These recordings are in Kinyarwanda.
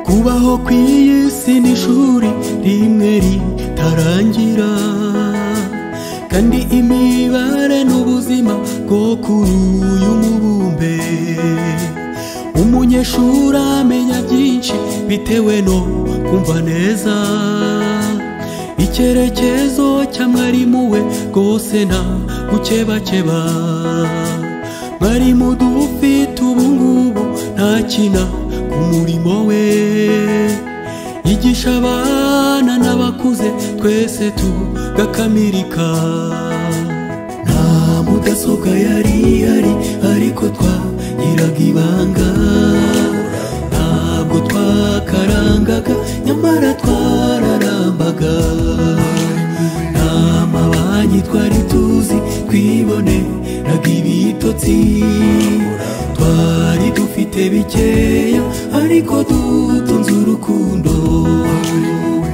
ku isi ni ishuri rimwe ritarangira kandi imibare n'ubuzima bwo kuri uyu mubumbe umunyeshuri amenya byinshi bitewe no kumva neza icyerekezo cya mwarimu we rwose nta gukebakeba mwarimu dufite ubungubu ntakina ku murimo we yigisha abana n'abakuze twese tugakamirika nta mudasobwa yari ihari ariko twagiraga ibanga ntabwo twakarangaga nyamara twararambaga nta mabanki twari tuzi twiboneraga ibitotsi twari dufite bikeya ariko dutunze urukundo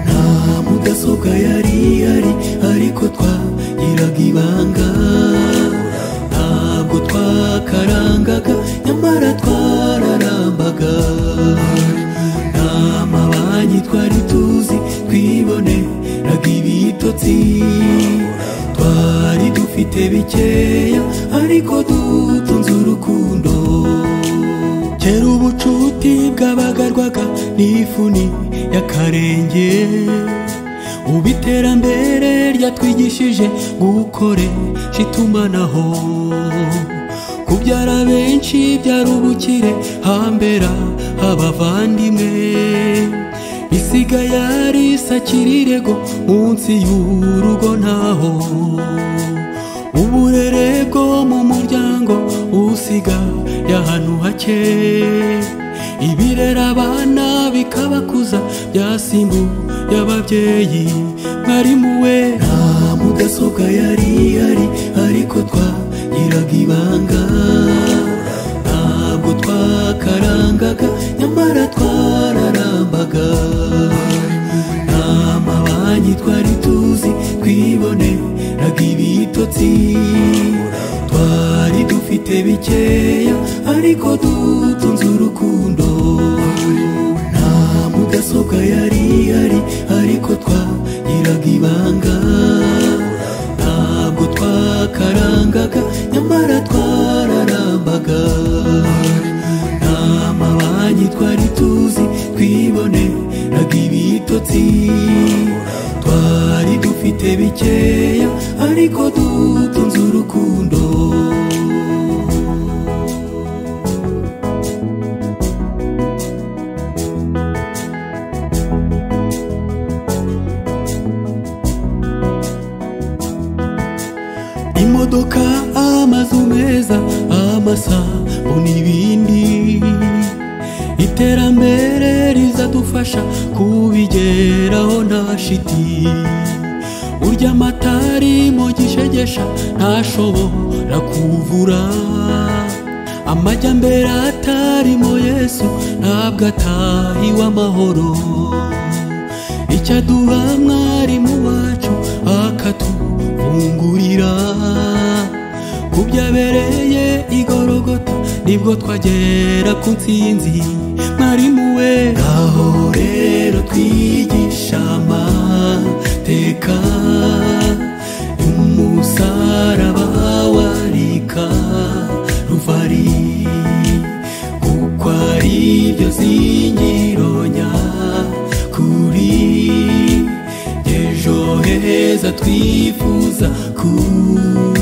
nta mudasobwa yari ihari ariko twagiraga ibanga ntabwo twakarangaga nyamara twararambaga nta mabanki twari tuzi twiboneraga ibitotsi twari dufite bikeya ariko dutunze urukundo kera ubucuti bwabagarwaga n'ifuni y'akarenge ubu iterambere ryatwigishije gukoresha itumanaho kubyara benshi byari ubukire hambera abavandimwe isiga yari isakirirego munsi y'urugo ntaho uburere bwo mu muryango usiga y'ahantu hake ibirera abana bikabakuza byasimbu y'ababyeyi mwarimu we nta mudasobwa yari ihari ariko twagiraga ibanga ntabwo twakarangaga nyamara twararambaga nta mabanki twari tuzi twiboneraga ibitotsi twari dufite bikeya ariko dutunze urukundo nta mudasobwa yari ihari ariko twagiraga ibanga ntabwo twakarangaga nyamara twararambaga nta mabanki twari tuzi twiboneraga ibitotsi twari dufite bikeya ariko dutunze urukundo imodoka amazu meza amasabo n'ibindi iterambere rizadufasha kubigeraho nta shiti urya amata ari mu gishegesha ntashobora kuvura amajyambere atarimo yesu ntabwo atahiwe amahoro icyo aduha mwarimu wacu akatufungurira ku byabereye igorogota nibwo twagera ku nsinzi mwarimu we aho rero twigisha amateka umusaraba warika ruvari kuko ari byo zingiro nyakuri ejo heza twifuza kuba